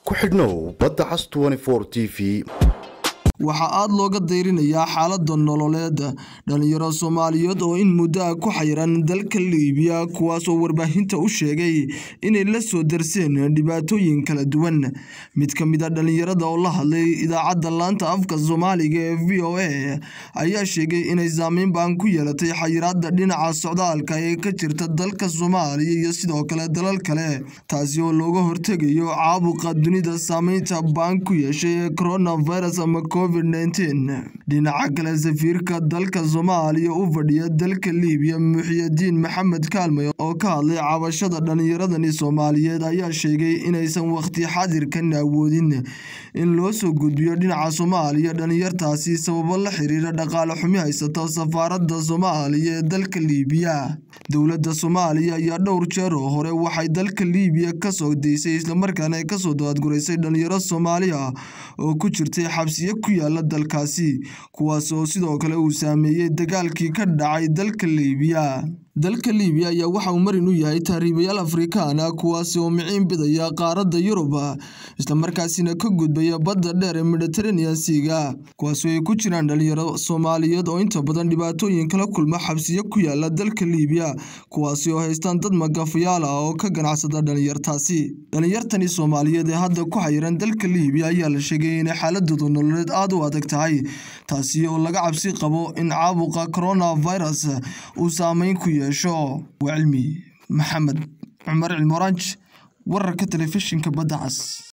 ku xidhnow badda cas t v waxaa aada looga dayrinayaa xaalada nololeed dhalinyaro soomaaliyeed oo in muddo ah ku xayiran dalka liibiya kuwaas oo warbaahinta u sheegay inay la soo darseen dhibaatooyin kala duwan mid ka mid a dhalinyarada oo la hadlay idaacadda laanta afka soomaaliga ee v o a ayaa sheegay inay saameyn baan ku yeelatay xayiraada dhinaca socdaalka ee ka jirta dalka soomaaliya iyo sidoo kale dalal kale taasi oo looga hortegayo caabuqa dunida saameynta baan ku yeeshay ee coronavirus ama dhinaca kale safiirka dalka soomaaliya u fadhiya dalka liibiya muxiyadiin maxamed kaalmay oo ka hadlay cabashada dhalinyaradani soomaaliyeed ayaa sheegay inaysan waqti xadirkan awoodin in loo soo gudbiyo dhinaca soomaaliya dhalinyartaasi sababo la xiriira dhaqaale xumi haysato safaarada soomaaliya ee dalka liibiya dowladda soomaaliya ayaa dhowr jeer oo hore waxay dalka liibiya kasoo daysay islamarkaana ay kasoo daadguraysay dhalinyaro soomaaliya oo ku jirtay xabsiyo ku yaala dalkaasi kuwaas oo sidoo kale uu saameeyey dagaalkii ka dhacay dalka liibiya dalka liibiya ayaa waxa uu marin u yahay tahriibayaal afrikaan ah kuwaasi oo miciin bidaya qaaradda yurub islamarkaasina ka gudbaya badda dheer ee mediteranean seaga kuwaasoo ay ku jiraan dhalinyaro soomaaliyeed oo inta badan dhibaatooyin kala kulma xabsiyo ku yaala dalka liibiya kuwaasi oo haystaan dad magafayaal ah oo ka ganacsada dhalinyartaasi dhalinyartani soomaaliyeed ee hadda ku xayiran dalka liibiya ayaa la sheegay inay xaaladooda nololeed aada u adag tahay taasi oo laga cabsi qabo in caabuqa coronavirus uu saameyn ku yeesho waa cilmi maxamed cumar cilmoranj wararka telefishinka badda cas